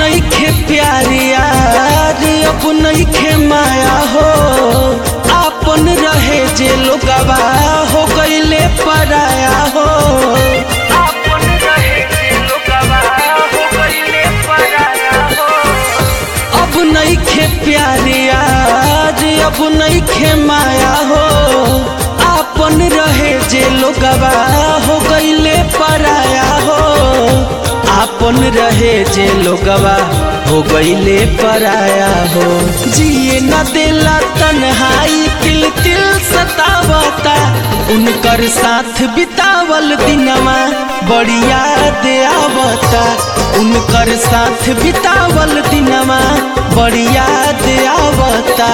नइखे प्यार यार अब नइखे माया हो आपन रहे जे लोगवा हो गईले पराया हो आपन रहे जे लोगवा हो गईले पराया हो अब नइखे प्यार यार अब नइखे माया हो आपन रहे जे लोगवा हो गईले पराया हो आपन रहे जे लोगवा हो गईले पराया हो जिए न देला तन्हाई तिल तिल सतावता उनकर साथ बितावल दिनमा बड़ी याद आवता उनकर साथ बितावल दिनमा बड़ी याद आवता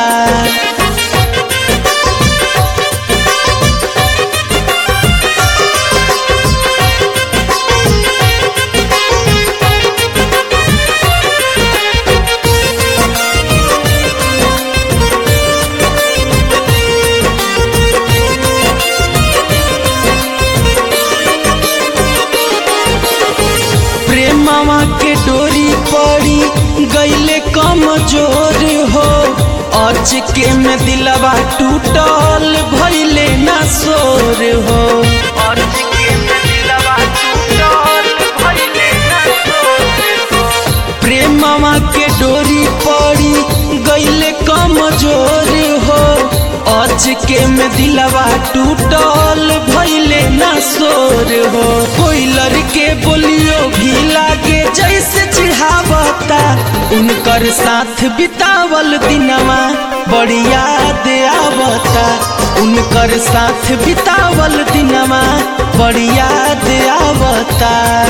प्रेमवा के डोरी पड़ी गईले कमजोर हो अच के में दिलवा टूटल भइले ना सोर हो अच के में दिलवा टूटल भइले ना सोर हो प्रेमवा के डोरी पड़ी गईले कमजोर हो अच के में दिलवा टूटल भइले ना सोर हो कोई लड़के बोलियो भी लागे जैसे चिढ़ावता उनकर साथ बितावल दिनवा बड़ी याद आवता उनकर साथ बितावल दिनवा बड़ी याद आवता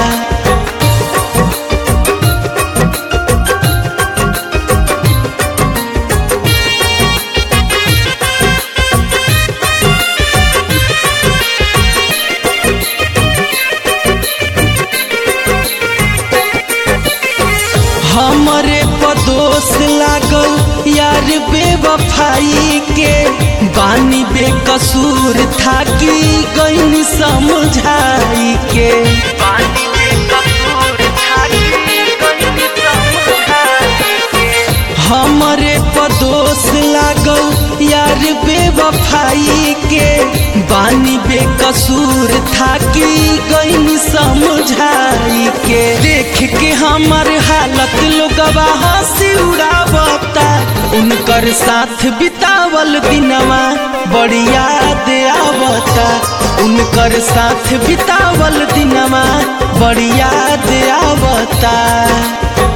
हमरे पदोस लागल यार बेवफाई के बानी बेकसूर था कि गईन समझाई के बानी बेकसूर था कि गईन समझाई के हमरे पदोस लागल यार बेवफाई के बानी बेकसूर था कि गईन समझाई के देख के हमर हालत लोगवा हंसी उड़ावता उनकर साथ बितावल दिनवा बड़ी याद आवता उनकर साथ बितावल दिनवा बड़ी याद आवता